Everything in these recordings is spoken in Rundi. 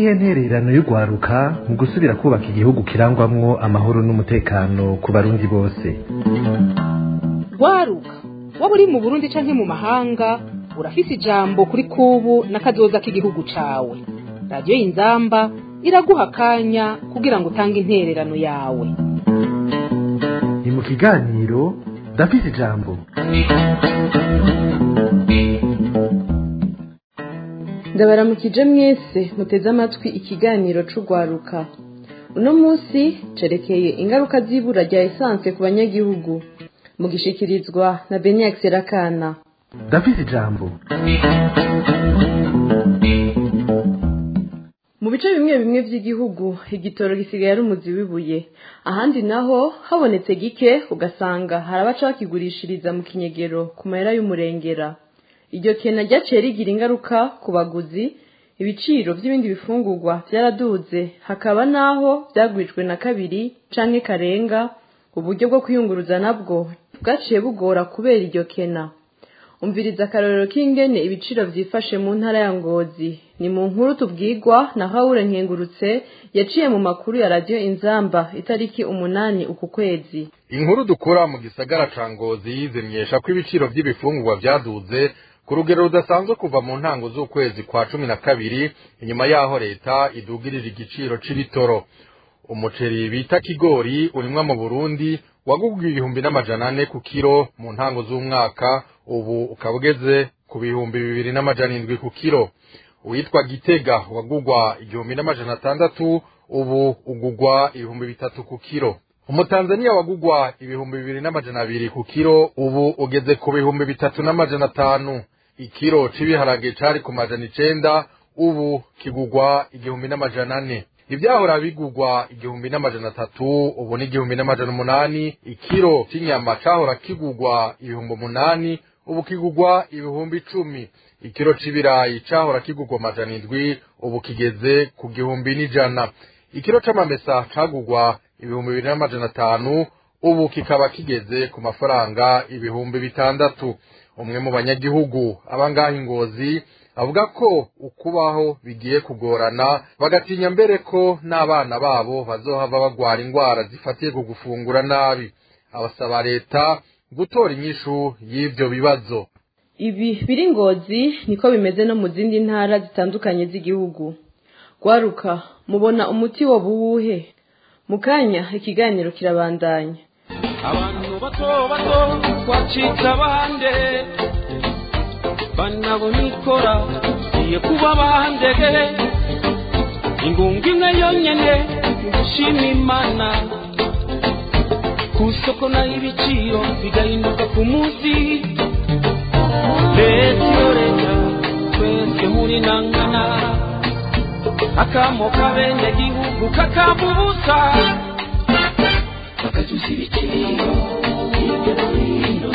niyihe ntererano y'urwaruka mu gusubira kubaka igihugu kirangwamwo amahoro n'umutekano ku barundi bose rwaruka waba uri mu burundi canke mu mahanga urafise ijambo kuri kubu n'akazoza k'igihugu cawe radiyo y'inzamba iraguha akanya kugira ngo utange intererano yawe ni mu kiganiro ndafise ijambo ndabaramukije mwese muteze amatwi ikiganiro c'urwaruka uno munsi cerekeye ingaruka z'ibura rya esanse ku banyagihugu mu gishikirizwa na beniax rakana ndafise ijambo mu bice bimwe bimwe vy'igihugu igitoro gisigaye ari umuzi w'ibuye ahandi naho habonetse gike ugasanga hari abaca bakigurishiriza mu kinyegero ku mahera y'umurengera iryo kena ryaciye rigira ingaruka ku baguzi ibiciro by'ibindi bifungurwa byaraduze hakaba n'aho byagwijwe na kabiri canke karenga uburyo bwo kwiyunguruza nabwo bwaciye bugora kubera iryo kena umviriza akarorero k'ingene ibiciro vyifashe mu ntara ya ngozi ni mu nkuru tubwirwa na hawure nkengurutse yaciye mu makuru ya radiyo inzamba itariki umunani uku kwezi inkuru dukura mu gisagara ca ngozi zimenyesha ko ibiciro vy'ibifungurwa vyaduze ku rugero rudasanzwe kuva mu ntango z'ukwezi kwa cumi na kabiri inyuma y'aho leta idugirije igiciro c'ibitoro umuceri bita kigori urimwa mu burundi wagugwa ibihumbi n'amajana ane ku kiro mu ntango z'umwaka ubu ukaba ugeze ku bihumbi bibiri n'amajana indwi ku kiro uwitwa gitega wagugwa igihumbi n'amajana atandatu ubu ugugwa ibihumbi bitatu ku kiro umutanzaniya wagugwa ibihumbi bibiri n'amajana abiri ku kiro ubu ugeze ku bihumbi bitatu n'amajana atanu ikiro c'ibiharage cari ku majana icenda ubu kigugwa igihumbi n'amajana ane ivyahora bigugwa igihumbi n'amajana atatu ubu ni igihumbi n'amajana umunani ikiro c'inyama cahora kigugwa ibihumbi umunani ubu kigugwa ibihumbi icumi ikiro c'ibirayi cahora kigugwa amajana indwi ubu kigeze ku gihumbi n'ijana ikiro c'amamesa cagugwa ibihumbi bibiri n'amajana atanu ubu kikaba kigeze ku mafaranga ibihumbi bitandatu umwe mu banyagihugu abangaha ingozi avuga ko ukubaho bigiye kugorana bagatinya mbere ko n'abana babo bazohava bagwara indwara zifatiye ku gufungura nabi abasaba leta gutora inyishu y'ivyo bibazo ibi biri ngozi niko bimeze no mu zindi ntara zitandukanye z'igihugu rwaruka mubona umuti wo buwuhe mu kanya ikiganiro kirabandanya abantu bato bato twacitse abande banabona ikora iye kuba bandege ingunga imwe yonyene gushima imana ku isoko naho ibiciro bigahinduka ku munsi leta iyo leta twese muri nangana akamo kabene gihugu kakabubusa bakaduza ibiciro hirya no hino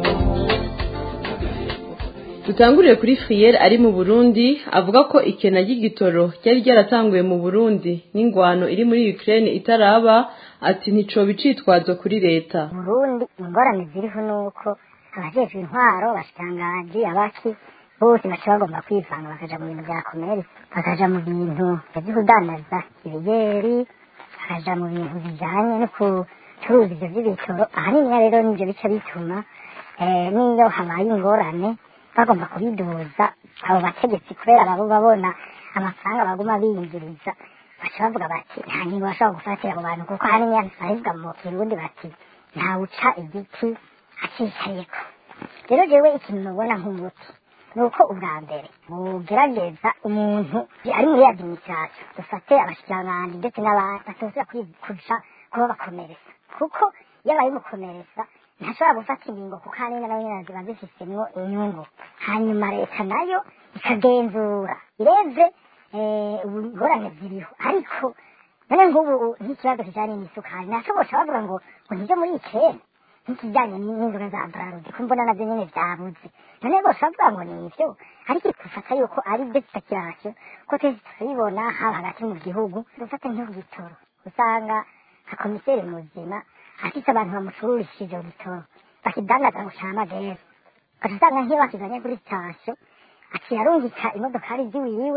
dutangurire kuri friyeri ari mu burundi avuga ko ikena ry'igitoro ryari ryaratanguye mu burundi n'ingwano iri muri ukraine itaraba ati ntico bicitwazo kuri leta burundi ingorane ziriho ni uko abajejwe intwaro bashitangaji abaki bose baca bagomba kwivanga bakaja mu bintu vya komeri bakaja mu bintu vyo kudandaza ibigeri bakaja mu bintu bijanye no kucuruza ivyo vy'ibitoro ahanini rero nivyo bica bituma n'iyo habaye ingorane bagomba kubiduza abo bategetsi kubera babo babona amafaranga baguma biyinjiriza baca bavuga bati nta ngingo bashobora gufatira abo bantu kuko ahanini bahivuga mu kirundi bati ntawuca igiti acicayeko rero jewe ikintu mubona nk'umuti ni uko ubwa mbere bugerageza umuntu ari muri administration dufate abashikiranganji ndetse n'abandi batozera kuja kuba bakomeretsa kuko iyo abaye umukomeretsa ntashobora gufata ingingo kuko ahanini nawe nyine ziba zifisemwo inyungu hanyuma leta nayo ikagenzura ireze ingorane ziriho ariko none nk'ubu nk'ikibazo kijanye n'isukari ntashobosha bavuga ngo ngo nivyo muri ikene nk'ikijanye n'inzoga za brarudi ko mbona navyo nyene vyabuze none bose bavuga ngo ni ivyo ariko dufata yuko ari byo kitakirasyo ko twese turabibona haba hagati mu gihugu dufata nk'igitoro usanga nka komiseri muzima afise abantu bamucururishije ivyo bitoro bakidandaza ngo camagere ugaca usanga nk'iyo bakizanye kuri sitasiyo aciye arungika imodokari ziwiwe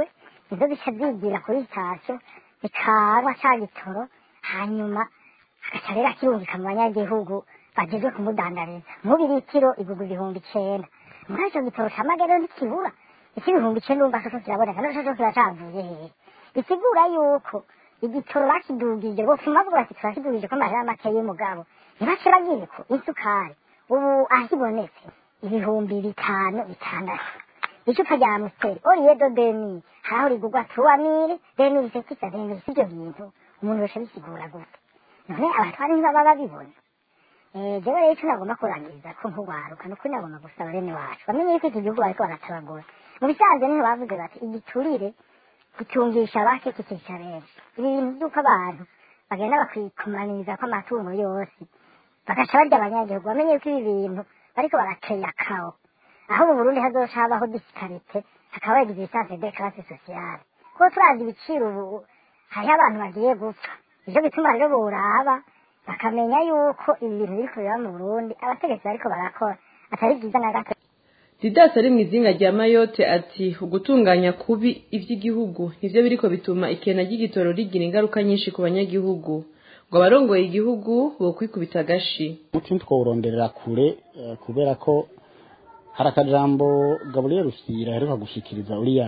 nizo zica zigira kuri sitasiyo zikanywa ca gitoro hanyuma agaca rero akirungika mu banyagihugu bagezwe kumudandariza nk'ubu litiro igurwa ibihumbi icenda muri ico gitoro ca magero ntikibura ik'ibihumbi icenda urumva ko kiraboneka n'co co kiba cavuye hehe bisigura yuko igitoro bakidugije bofuma bavuga bati turakidugije ko amahera make y'umugabo ntibace bagira ko isukari ubu aho ibonetse ibihumbi bitanu bitandatu icupa rya amusiteri oriyedo demi haraho rigurwa turuwamire demiri sekisa demiri sivyo bintu umuntu wese bisigura gute none abatwari ntibaba babibona Eh, jewe rero ico nagomba kurangiriza ko nk'urwaruka nukuri nagomba gusaba bene wacu bamenye yuko iki gihugu bariko baratabagura mu bisanzwe niho bavuze bati igiturire gutungisha bake kikica benshi ibi bintu vy'uko abantu bagenda bakwikumaniriza ko amatungo yose bagaca barya abanyagihugu bamenye yuko ibi bintu bariko barateya kawo aho mu burundi hazoca habaho disikarite hakaba existence de classe sociale kuko turazi ibiciro ubu hariho abantu bagiye gupfa ivyo bituma rero boraba bakamenya yuko ibi bintu biriko biba mu burundi abategetsi bariko barakora atari vyiza na gato didasi ari mu izinga rya mayote ati ugutunganya kubi ivy'igihugu nivyo biriko bituma ikena ry'igitoro rigira ingaruka nyinshi ku banyagihugu ngo abarongoye igihugu bokwikubita agashi umuti twawuronderera kure eh, kubera ko hari akajambo gaburiyeri rusira aheruka gushikiriza uriya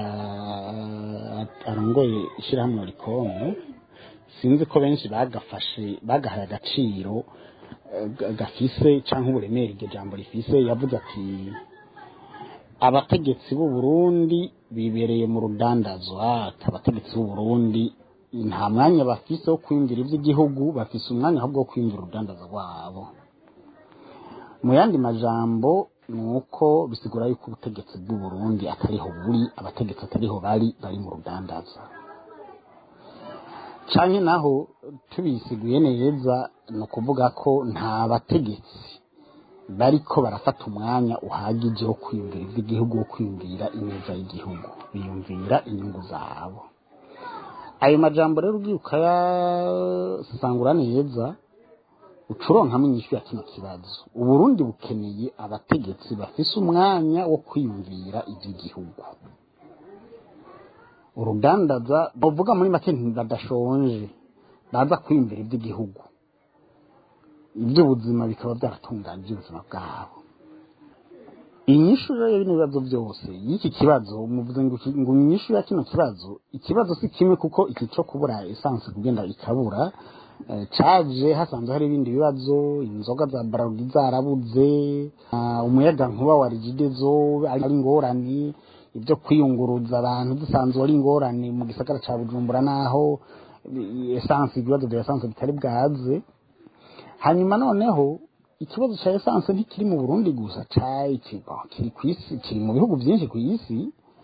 eh, arongoye ishyirahamwe rikomu sinzi ko benshi bagafashe bagahaye agaciro eh, ga- gafise cyangwa uburemere iryo jambo rifise yavuze ati abategetsi b'u Burundi bibereye mu rudandazwa ati abategetsi b'u Burundi nta mwanya bafise wo kwinjira iby'igihugu bafise umwanya ahubwo wo kwinjira urudandaza rwabo mu yandi majambo ni uko bisigura yuko ubutegetsi bw'u Burundi atariho buri abategetsi atariho bari bari mu rudandaza canke naho tubisiguye neza ni ukuvuga ko nta bategetsi bariko barafata umwanya uhagije wo kwiyumvira iby'igihugu wo kwiyumvira ineza y'igihugu biyumvira inyungu zabo ayo majambo rero ugiye ukayasangura neza ucuronkamo inyishu ya kino kibazo uburundi bukeneye abategetsi bafise umwanya wo kwiyumvira iby'igihugu urudandaza bavuga muri make ntibadashonje baza kwiyumvira iby'igihugu iby'ubuzima bikaba byaratunganya iby'ubuzima bwabo inyishu rero y'ibino bibazo byose y'iki kibazo muvuze ngo iki- ngo inyishu ya kino kibazo ikibazo si kimwe kuko iki cyo kubura esanse kugenda ikabura eh, caje hasanzwe hari ibindi bibazo inzoga za barudi zarabuze ah, umuyaga nkuba wa rigidezo ari ingorane ibyo kwiyunguruza abantu dusanzwe ari ingorane mu gisagara ca bujumbura naho eh, esanse ibibazo bya esanse bitari bwaze hanyuma noneho ikibazo cya esanse ntikiri mu burundi gusa cyayi kiri ku isi kiri mu bihugu byinshi ku isi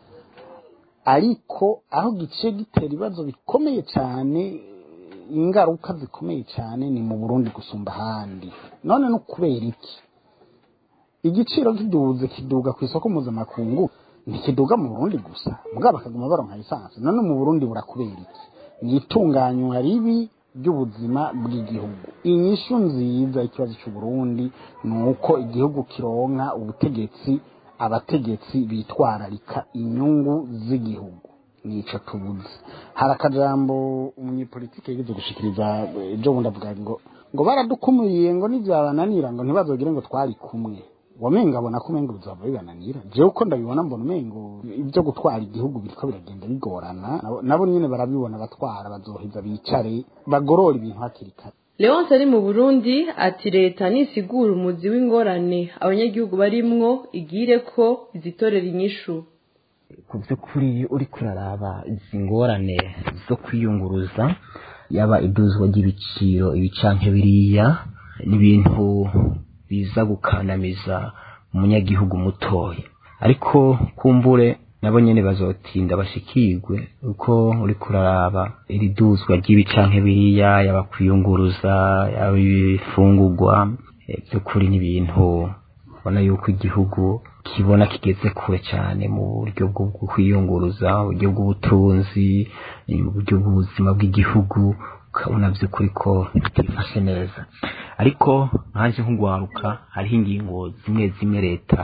ariko aho giciye gitera ibibazo bikomeye cyane ingaruka zikomeye cyane ni mu burundi gusumba ahandi none no kubera iki igiciro kiduze kiduga ku isoko mpuzamakungu ntikiduga mu burundi gusa mugabo bakaguma baronka esanse none mu burundi burakubera iki ni itunganywa ribi ry'ubuzima bw'igihugu inyishu nziza y'ikibazo cy'uburundi ni uko igihugu kironka ubutegetsi abategetsi bitwararika inyungu z'igihugu nico tubuze hari akajambo umunyepolitike yigeze gushikiriza eh, ejo bundi avuga ngo ngo baradukumiriye ngo nivyabananira ngo ntibazogire ngo twari kumwe wamenga abona ko umengo bizava bibananira jewe uko ndabibona mbona umengo ibyo gutwara igihugu biriko biragenda bigorana nabo- nabo nyene barabibona batwara bazoheza bicare bagorora ibintu hakiri kare leonce ari mu burundi ati leta nisigura umuzi w'ingorane abanyagihugu barimwo igire ko izitorera inyishu ku by'ukuri uri kuraraba izi ngorane zo kwiyunguruza yaba iduzwa ry'ibiciro ibicanke biriya ni ibintu biza gukandamiza umunyagihugu mutoya ariko kumbure nabo nyene bazotinda bashikirwe uko uri kuraraba iri duzwa ry'ibicanke biriya yaba kwiyunguruza yaba ibifungurwa eh, by'ukuri ni ibintu ubona yuko igihugu kibona kigeze kure cyane mu buryo bwo kwiyunguruza uburyo bw'ubutunzi uburyo bw'ubuzima bw'igihugu ukabona by'ukuri ko bitifashe neza ariko nkaje nk'ugwaruka hariho ingingo zimwe zimwe leta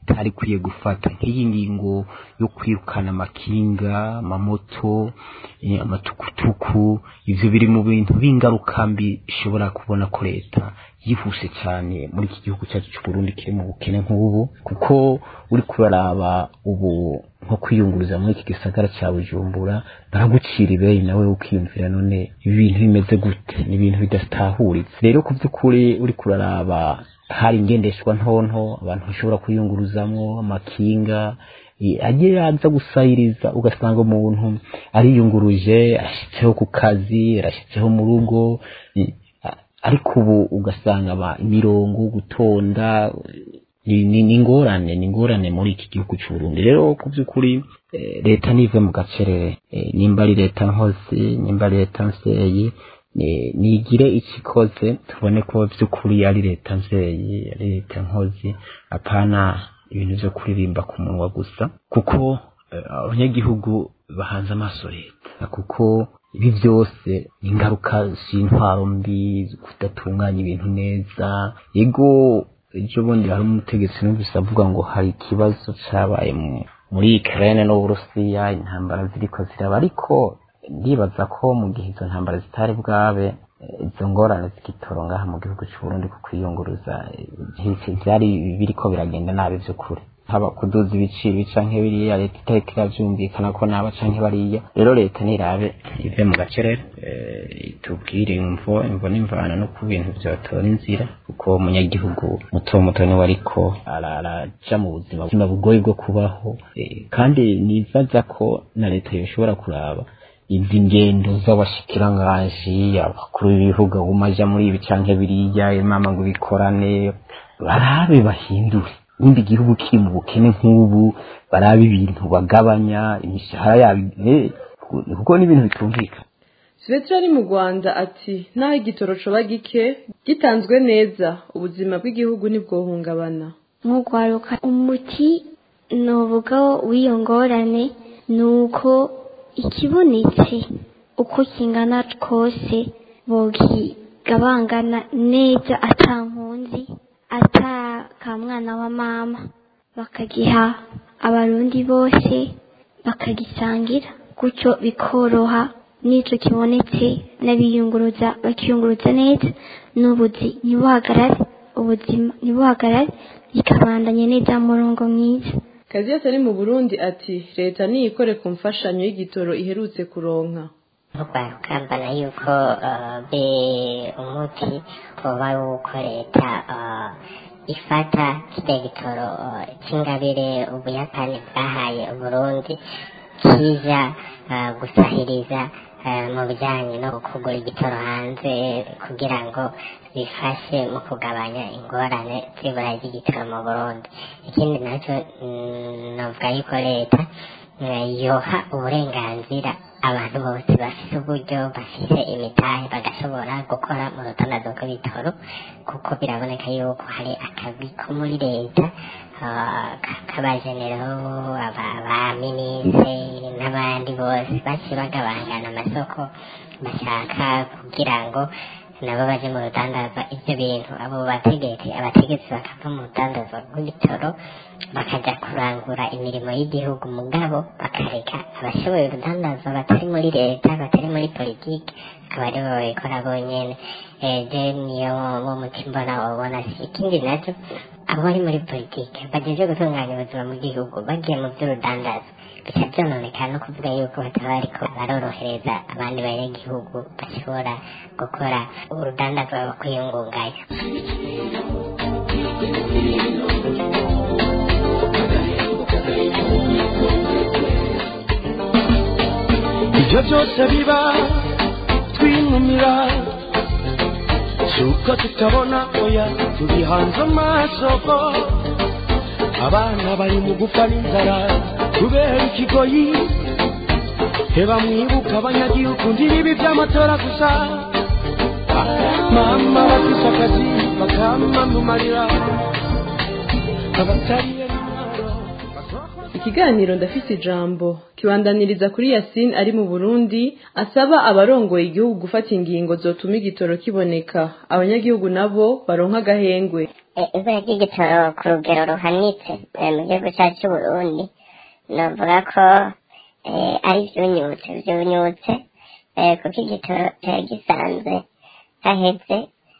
itari ikwiye gufata nk'iyi ngingo yo kwirukana amakinga amamoto eh, amatukutuku ivyo biri mu bintu b'ingaruka mbi ishobora kubona ko leta yihuse cyane muri iki gihugu cyacu cy'u Burundi kiri mu bukene nk'ubu kuko uri kuraraba ubu nko kwiyunguruza muri iki gisagara cya Bujumbura baragucira ibeyi nawe ukiyumvira none ibi bintu bimeze gute ni ibintu bidatahuritse rero ku by'ukuri uri kuraraba hari ingendeshwa ntonto abantu bashobora kwiyunguruzamwo amakinga eh, agiye aza gusayiriza ugasanga umuntu ariyunguruje arashitseho ku kazi arashitseho mu rugo eh, a- ariko ubu ugasanga aba- imirongo gutonda ni ni- ni ingorane ni ingorane muri iki gihugu cy'u Burundi rero ku by'ukuri eh, leta nive mu gacerere eh, nimba ari leta nkozi nimba ari leta nseyi ni- nigire icyo ikoze tubone ko by'ukuri ari leta nzeyi ari leta nkozi apana ibintu byo kuririmba ku munwa gusa kuko eh, abanyagihugu bahanze amaso leta kuko ibi byose ni ingaruka z'intwaro mbi kudatunganya ibintu neza yego ejo bundi hari umutegetsi numvise avuga ngo hari ikibazo cyabaye mu- muri Ukraine n'Uburusiya intambara ziriko ziraba ariko ndibaza ko mu gihe izo ntambara zitari bwabe eh, izo ngorane z'igitoro ngaha mu gihugu cy'u Burundi ku kwiyunguruza eh, byari biriko biragenda nabi by'ukuri haba kuduza ibiciro canke biriya leta itariko iravyumvikana ko naba canke bariya rero leta nirabe ive mu gacerere eh, itubwire imvo imvo n'imvana no ku bintu vyotora inzira kuko umunyagihugu muto muto niwe ariko ara- araja mu buzima buzima bugoye bwo kubaho eh, kandi nibaza ko na leta yoshobora kuraba izi ngendo z'abashikiranganji abakuru b'ibihugu bumaja muri ibi canke biriya imama ngo bikorane barabe bahindure nimba igihugu kiri mu bukene nk'ubu barabe ibintu bagabanya imishahara yabo eh, kuko n'ibintu bitumvikana Svetra ari mu Rwanda ati naho igitoro coba gike gitanzwe neza ubuzima bw'igihugu ntibwohungabana nk'ugwaruka umuti nuvuga w'iyo ngorane ni uko ikibonetse uko kingana kose bogigabangana neza ata mpunzi ata ka mwana wa mama bakagiha abarundi bose bakagisangira gutyo bikoroha n'ico kibonetse n'abiyunguruza bakiyunguruza neza n'ubuzi ntibuhagarare ubuzima ntibuhagarare bikabandanya neza mu murongo mwiza Kaziyasi ari mu Burundi ati leta niyikore ku mfashanyo y'igitoro iherutse kuronka rwaruka mbona yuko eh, be umuti woba ari uko leta eh, ifata kirya gitoro eh, c'ingabire ubuyapani bwahaye uburundi kija eh, gusahiriza eh, mu bijyanye no kugura igitoro hanze kugira ngo bifashe mu kugabanya ingorane z'ibura ry'igitoro mu burundi ikindi nacyo mm, novuga yuko leta eh, yoha uburenganzira abantu bose bafite uburyo bafite imitahe bagashobora gukora mu rutondazo rw'ibitoro kuko biraboneka yuko hari akazi ko muri leta ah, ka- k'abajenero aba- abaminisitiri n'abandi bose baciye bagabangana amasoko bashaka kugira ngo nabo baje mu rudandazwa ibyo bintu abo bategetsi abategetsi bakava mu rudandazwa rw'ibitoro bakaja kurangura imirimo y'igihugu mugabo bakareka abashoboye urudandazwa batari muri leta batari muri politiki akaba aribo babikora bonyene Eh, je niyo wo muti mbona wabona si ikindi nacyo abo bari muri politiki bagejeje gutunganya ubuzima mu gihugu bagiye mu by'urudandazwa bica byononekana no kuvuga yuko bataba bariko barorohereza abandi banyagihugu bashobora gukora urudandazwa rwo kwiyungunganya ibyo byose biba twinumira si uko tutabona oya tubihanze amaso ko abana bari mu gupfa n'inzara kubera ikigoyi heba mwibuka abanyagihugu ndibi by'amatora gusa mama bafite akazi bakamanumarira abatariye ikiganiro ndafise ijambo kibandaniriza kuri Yasin ari mu Burundi asaba abarongoye igihugu gufata ingingo zotuma igitoro kiboneka abanyagihugu nabo baronka agahengwe ibura ry'igitoro ku rugero ruhanitse mu gihugu cyacu cy'uburundi navuga ko ari ibyunyutse byunyutse kuko igitoro cyari gisanzwe haheze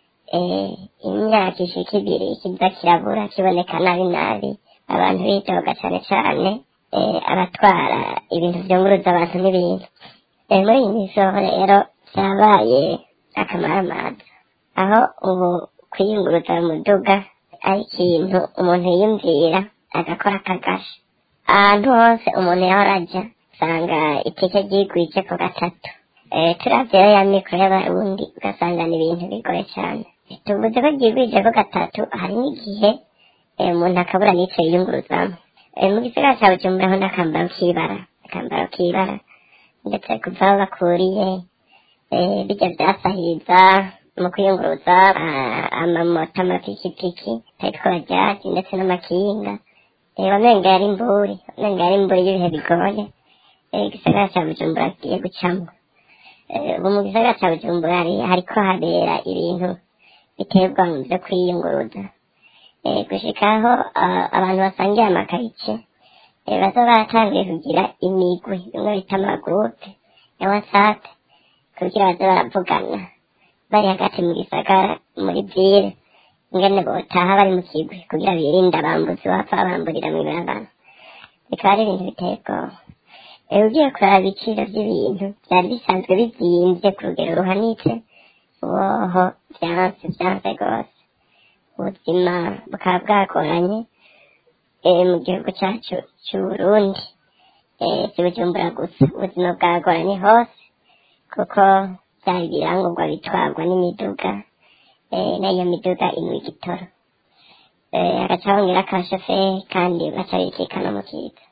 imyaka ishika ibiri kiza kirabura kiboneka nabi nabi abantu bitoga cyane cyane abatwara ibintu byunguruza abantu n'ibintu muri iyi minsi rero byabaye akamaramaza aho ubu kwiyunguruza mu muduga ari ikintu umuntu yiyumvira agakora akagasha ahantu hose umuntu yahora ajya usanga itike ryigwije ku gatatu turavye rero ya mikoro y'abarundi ugasanga ni ibintu bigoye cyane tuvuze ko ryigwije ku gatatu hari n'igihe umuntu akabura n'ico yiyunguruzamo mu gisagara ca bujumbura ho n'akambaro k'ibara akambaro k'ibara ndetse kuva aho bakuriye bijya vyasahiriza mu kwiyunguruza amamoto amapikipiki ariko bajaji ndetse n'amakinga wamenga yari imburi wamenga yari imburi y'ibihe bigoye igisagara ca bujumbura kigiye gucamwo ubu mu gisagara ca bujumbura hariko habera ibintu biterwa mu vyo kwiyunguruza gushikaho abantu basangiye amakarice baza baratangiye kugira imigwi bimwe bita amagurupe ya whatsapp kugira baze baravugana bari hagati mu gisagara muri ville ingene botaha bari mu kigwi kugira birinde abambuzi bapfa bamburira mu ibarabara bikaba ari ibintu biteye ubwoba ugiye kuraba ibiciro by'ibintu byari bisanzwe bizimvye ku rugero ruhanitse uboho vyanse vyanse rwose ubuzima bukaba bwagoranye mu gihugu cyacu c'uburundi si bujumbura gusa ubuzima bwagoranye hose kuko byari ibirangurwa bitwarwa n'imiduga n'iyo miduga inywa igitoro hagaca hongera akashoferi kandi baca bikikana mu kiza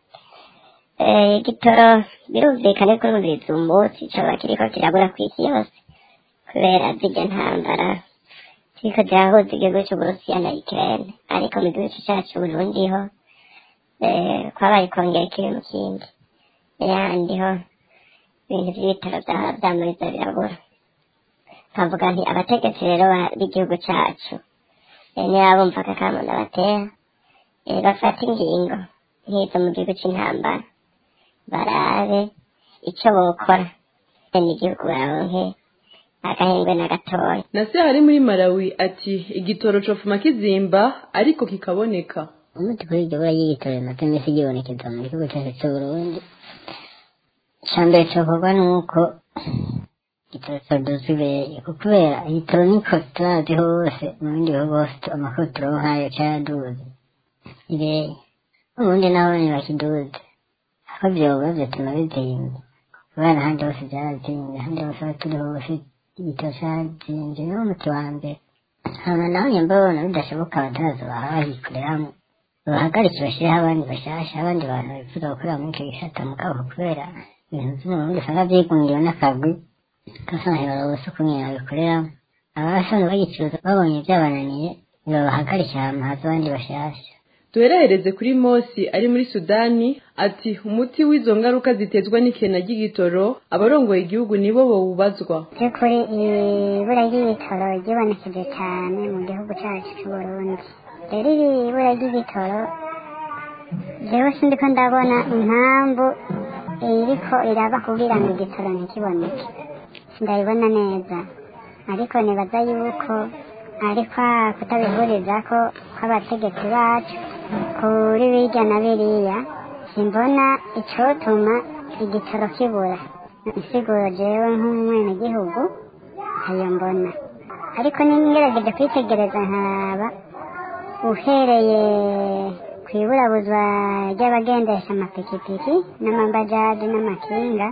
igitoro birumvikane ko rumviriza umunsi coba kiriko kirabura kw'isi yose kubera zirya ntambara ziriko zirahuza igihugu c'uburusiya na ukraine ariko mu gihugu cacu burundi ho kwabaye kongera ikibi mu kindi yandi ho ibintu vy'ibitaro vyamuriza birabura nkavuga nti abategetsi rero b'igihugu cacu niba bumva akakamo ndabatera bafata ingingo nk'izo mu gihugu c'intambara barabe ico bokora n'igihugu baronke agahengwe na gatoya nase hari muri malawi ati igitoro cofuma kizimba ariko kikaboneka umuti kuri iryo bura ry'igitoro rimaze iminsi ryibonekeza mu gihugu cyacu c'uburundi ica mbere cokorwa nuko igitoro coduza ibeye kubera igitoro niko turazi hose mu bindi bihugu hose amakuru turonka nkayo caraduze ibeye ubundi naho nyene bakiduze aho vyoba vyotuma bizimba kubera ahandi hose vyarazimvye ahandi hose aho turi hose igitoro carazimvye niwo muti wa mbere hama naho nyamba babona bidashoboka abadaza baha bahikoreramwo bahagarike bashyireho abandi bashasha abandi bantu bifuza gukorera muri icyo gisata mugabo kubera ibintu by'umurundi usanga byigungiwe n'akagwi gasanga barabose ukuntu babikoreramo abasanzwe bagicuruza babonye byabananiye nibabahagarike ahantu haza abandi bashasha duherehereze kuri mosi ari muri sudani ati umuti w'izo ngaruka zitezwa n'ikena ry'igitoro abarongoye igihugu nibo bawubazwa by'ukuri ibura ry'igitoro ryibonekeje cyane mu gihugu cyacu cy'uburundi rero iri ibura ry'igitoro jewe sindiko ndabona impamvu iriko iraba kugira ngo igitoro ntikiboneke ndabibona neza ariko nibaza yuko ariko kutabihuriza ko kw'abategetsi bacu kuri birya na biriya simbona icotuma igitoro kibura insiguro jewe nk'umwenegihugu ayo mbona ariko ningerageje kwitegereza nkaraba uhereye ku iburabuzwa ry'abagendesha amapikipiki n'amabajaji n'amakinga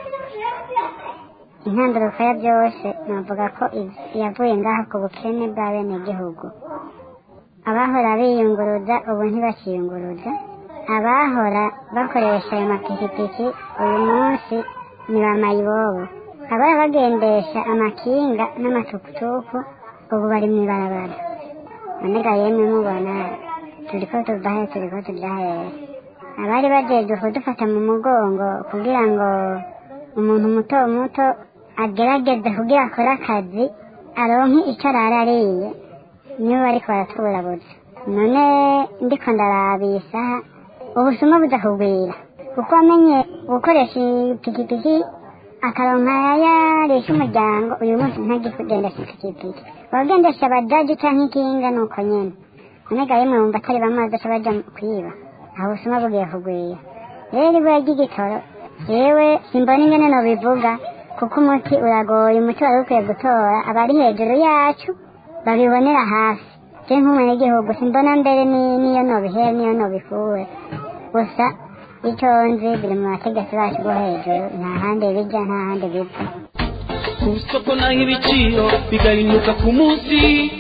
intanduruka ya byose navuga ko yavuye ngaho ku bukene bwa bene gihugu abahora biyunguruza ubu ntibakiyunguruza abahora bakoresha ayo mapikipiki uyu munsi ni ba mayibobo abahora bagendesha amakinga n'amatukutuku ubu bari mu ibarabara nonega yemwe mubona turiko tuva he turiko tuja hehe abari bajejwe kudufata mu mugongo kugira ngo umuntu muto muto agerageze kugira akore akazi aronke icyo arara ariye nibo bariko baratuburabuza none ndiko ndaraba iyi saha ubusuma buza kugwira kuko wamenye gukoresha ipikipiki akaronka yarisha umuryango uyu munsi ntagigendesha ipikipiki wagendesha abajaji canke ikinga nuko nyene none ga yemwe wumva atari bamazi aca baja kwiba aho ubusuma bugiye kugwira rero ibuye ry'igitoro yewe simbona ingene nobivuga kuko umuti uragoye umuti wari ukwiye gutora abari hejuru yacu babibonera hafi je nk'umunyagihugu simbona mbere ni- niyo nobihere niyo nobikure gusa icyo nzi biri mu bategetsi bacu bo hejuru nta handi bijya nta handi biva ku isoko naho ibiciro bigahinuka ku munsi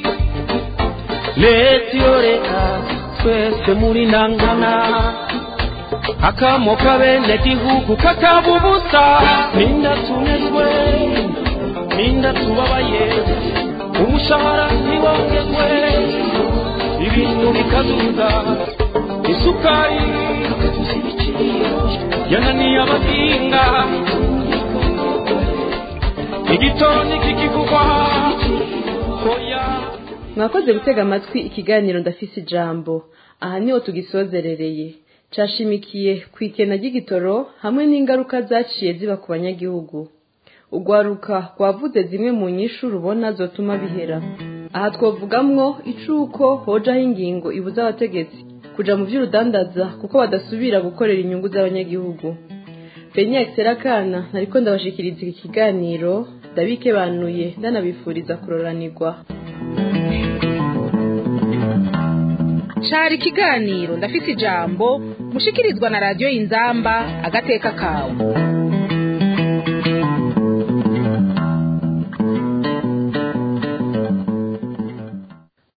leta iyo leta twese muri nangana akamo kabene gihugu kakaba ubusa ninda tunezwe ninda tubabaye umushahara ntiwongezwe ibintu bikaduga isukari yananiye abahinga igitoni kikivugwa oya mwakoze gutega amatwi ikiganiro ndafise ijambo aha niho tugisozerereye cashimikiye ku ikena ry'igitoro hamwe n'ingaruka zaciye ziba ku banyagihugu urwaruka rwavuze zimwe mu nyishu rubona zotuma bihera aha twovugamwo icuko hojaho ingingo ibuza abategetsi kuja mu vy'urudandaza kuko badasubira gukorera inyungu z'abanyagihugu Benyek Serakana nariko ndabashikiriza iki kiganiro ndabikebanuye ndanabifuriza kuroranirwa cari ikiganiro ndafise ijambo mushikirizwa na radiyo inzamba agateka kawe